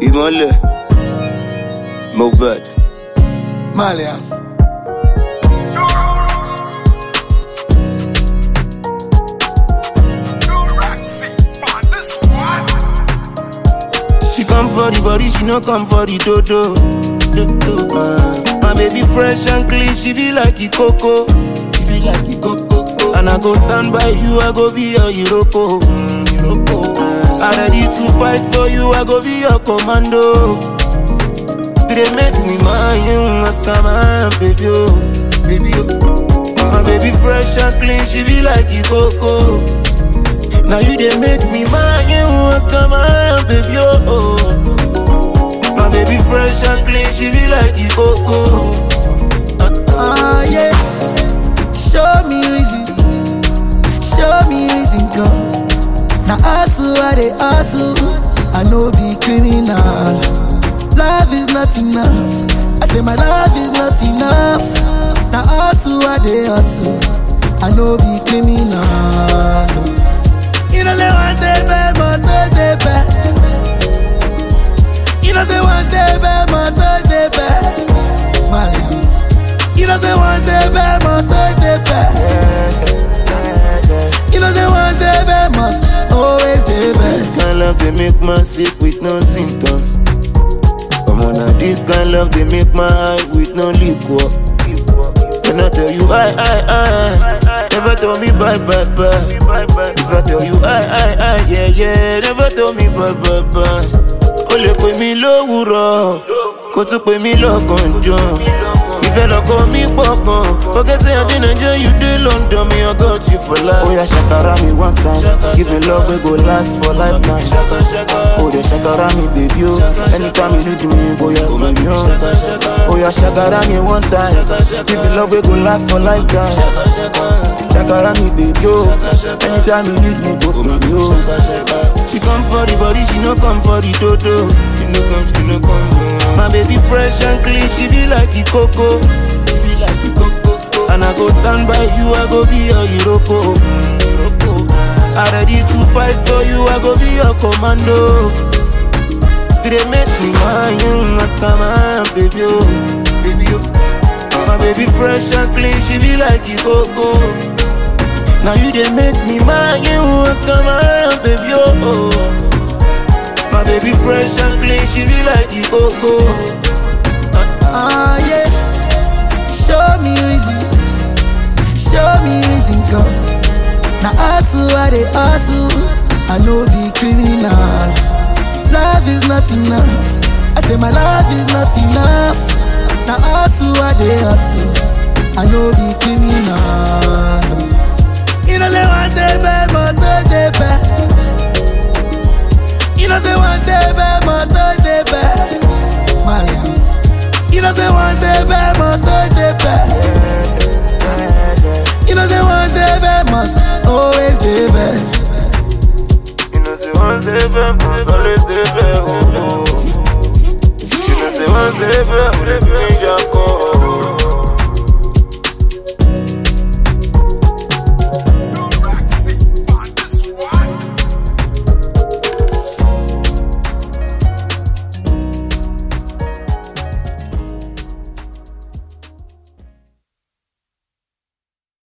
ìmọ̀lẹ̀ Mohbad. Malians. She come for the body, she no come for the dodo. dodo. Uh, my baby fresh and clean, she be like the coco. She be like the coco. And I go stand by you, I go be your Iroko. Mm, Iroko. Uh, I ready to fight for you, I go be your commando. You dey make me mind you, ask my baby, oh, baby, oh. My baby fresh and clean, she be like the coco. Now you dey make me mind you, ask my baby, oh. My baby fresh and clean, she be like the coco. Ah, yeah. Show me reason. Show me reason, God. Now, hustle, I dey hustle. I know be criminal. Love is not enough. I say my love is not enough. Now, hustle, I dey hustle. I know be criminal. You know, say one day bad, must always stay bad. You know, say one day bad, must always stay bad. Malians. You know say one day bad must always stay bad. You know say one day bad must always stay This bad. kind love they make man sick with no symptoms. Come on now, this kind love they make my eye with no liquor. When I tell you I, I, I, never tell me bye, bye, bye. If I tell you I, I, I, yeah, yeah, never tell me bye, bye, bye. O lè pè mí lówùrọ̀, kó tún pè mí lọ́gànjọ́. Ìfẹ́ lọ́kọ mi pọ̀ gan. Forget say I dey Nigeria, you dey London, me I got you for life. Oya ṣàkàrà mi one time, give me love wey go last for lifetime. Oh, they shakara me, baby, oh. Anytime you need me, go yeah, baby, oh. Oh, yeah, shakara me one time. Give me love, we go last for lifetime. Shakara me, baby, oh. Anytime you need me, go, baby, oh. She come for the body, she no come for the dodo. She no come, she no come. No. My baby fresh and clean, she be like the coco. She be like the coco. And I go stand by you, I go be your Iroko. Mm, Iroko. I ready to fight for you, I go be your commando. You dey make me mind you, ask my baby, oh, baby, oh. My baby fresh and clean, she be like the coco. Now you dey make me mind you, ask my baby, oh. My baby fresh and clean, she be like the coco. Ah, yeah. Show me reason. Show me reason, God. Now hustle, I dey hustle. I know be criminal. Love is not enough. I say my love is not enough. Now hustle, I dey hustle. I know be criminal. You know say one day bad, must always stay bad. You know say one day bad, must always stay bad. Malians. You know say one day bad, must always stay bad. You know say one day bad, must always stay bad. You know say one day back, must always dey back, oh, oh. You know say one day back, we dey bring your call.